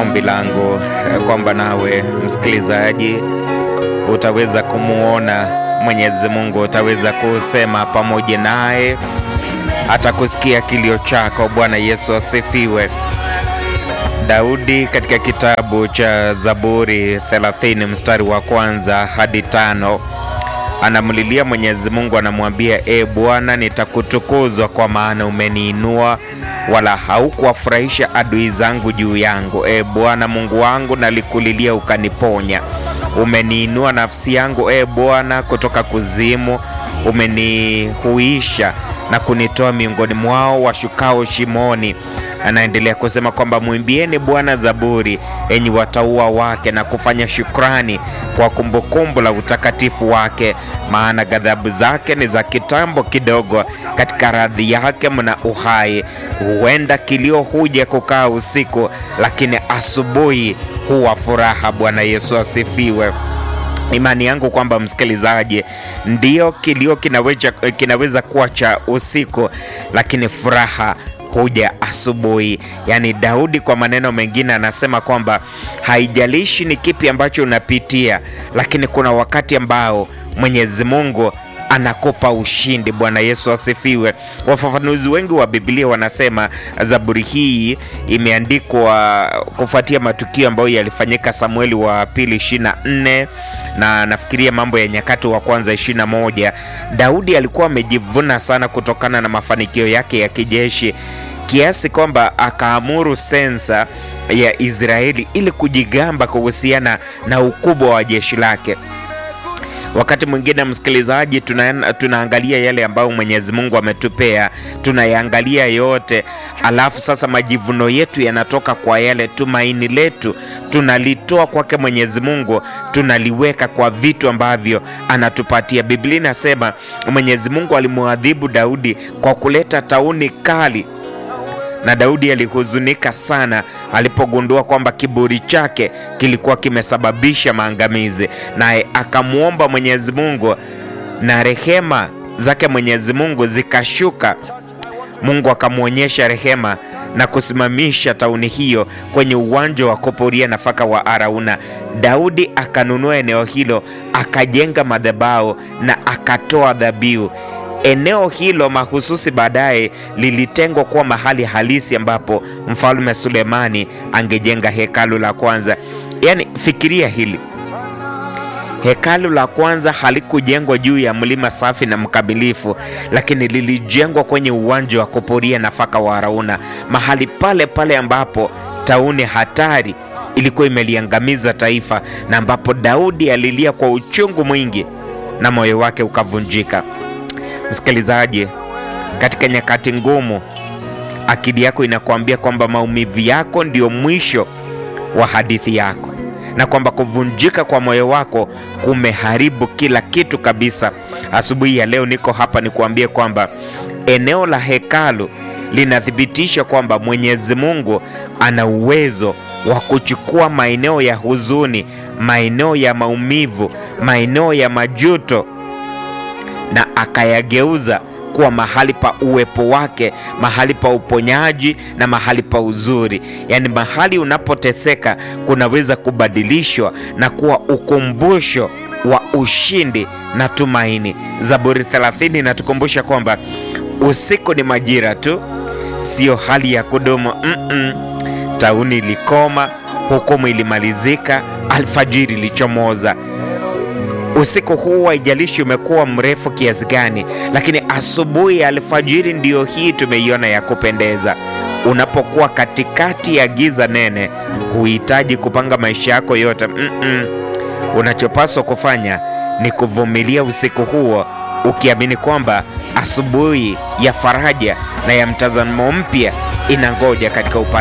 ombi langu kwamba nawe msikilizaji utaweza kumuona Mwenyezi Mungu, utaweza kusema pamoja naye, hata kusikia kilio chako. Bwana Yesu asifiwe. Daudi katika kitabu cha Zaburi 30 mstari wa kwanza hadi tano anamlilia Mwenyezi Mungu, anamwambia e Bwana, nitakutukuzwa kwa maana umeniinua, wala haukuwafurahisha adui zangu juu yangu. E Bwana Mungu wangu, nalikulilia ukaniponya. Umeniinua nafsi yangu e Bwana kutoka kuzimu, umenihuisha na kunitoa miongoni mwao washukao shimoni. Anaendelea kusema kwamba mwimbieni Bwana zaburi, enyi watauwa wake, na kufanya shukrani kwa kumbukumbu la utakatifu wake, maana ghadhabu zake ni za kitambo kidogo, katika radhi yake mna uhai. Huenda kilio huja kukaa usiku, lakini asubuhi huwa furaha. Bwana Yesu asifiwe. Imani yangu kwamba msikilizaji, ndio kilio kinaweza, kinaweza kuwa cha usiku, lakini furaha huja asubuhi. Yaani Daudi kwa maneno mengine anasema kwamba haijalishi ni kipi ambacho unapitia, lakini kuna wakati ambao Mwenyezi Mungu anakupa ushindi. Bwana Yesu asifiwe. Wafafanuzi wengi wa Biblia wanasema Zaburi hii imeandikwa kufuatia matukio ambayo yalifanyika Samueli wa pili 24 na nafikiria Mambo ya Nyakati wa kwanza 21. Daudi alikuwa amejivuna sana kutokana na mafanikio yake ya kijeshi kiasi kwamba akaamuru sensa ya Israeli ili kujigamba kuhusiana na ukubwa wa jeshi lake. Wakati mwingine msikilizaji, tuna, tunaangalia yale ambayo Mwenyezi Mungu ametupea, tunayaangalia yote, alafu sasa majivuno yetu yanatoka kwa yale. Tumaini letu tunalitoa kwake Mwenyezi Mungu, tunaliweka kwa vitu ambavyo anatupatia. Biblia inasema Mwenyezi Mungu alimwadhibu Daudi kwa kuleta tauni kali na Daudi alihuzunika sana alipogundua kwamba kiburi chake kilikuwa kimesababisha maangamizi, naye akamwomba Mwenyezi Mungu na rehema zake Mwenyezi Mungu zikashuka. Mungu akamwonyesha rehema na kusimamisha tauni hiyo kwenye uwanja wa kupuria nafaka wa Arauna. Daudi akanunua eneo hilo, akajenga madhabahu na akatoa dhabihu. Eneo hilo mahususi baadaye lilitengwa kuwa mahali halisi ambapo mfalme Sulemani angejenga hekalu la kwanza. Yaani, fikiria hili, hekalu la kwanza halikujengwa juu ya mlima safi na mkamilifu, lakini lilijengwa kwenye uwanja wa kupuria nafaka wa Arauna, mahali pale pale ambapo tauni hatari ilikuwa imeliangamiza taifa, na ambapo Daudi alilia kwa uchungu mwingi na moyo wake ukavunjika. Msikilizaji, katika nyakati ngumu, akili yako inakuambia kwamba maumivu yako ndio mwisho wa hadithi yako, na kwamba kuvunjika kwa moyo wako kumeharibu kila kitu kabisa. Asubuhi ya leo niko hapa nikuambie kwamba eneo la hekalu linathibitisha kwamba Mwenyezi Mungu ana uwezo wa kuchukua maeneo ya huzuni, maeneo ya maumivu, maeneo ya majuto na akayageuza kuwa mahali pa uwepo wake, mahali pa uponyaji na mahali pa uzuri. Yaani, mahali unapoteseka kunaweza kubadilishwa na kuwa ukumbusho wa ushindi na tumaini. Zaburi 30 inatukumbusha kwamba usiku ni majira tu, sio hali ya kudumu. mm -mm. Tauni ilikoma, hukumu ilimalizika, alfajiri ilichomoza. Usiku huu haijalishi umekuwa mrefu kiasi gani, lakini asubuhi ya alfajiri ndiyo hii tumeiona ya kupendeza. Unapokuwa katikati ya giza nene, huhitaji kupanga maisha yako yote. mm -mm. Unachopaswa kufanya ni kuvumilia usiku huo, ukiamini kwamba asubuhi ya faraja na ya mtazamo mpya inangoja katika upande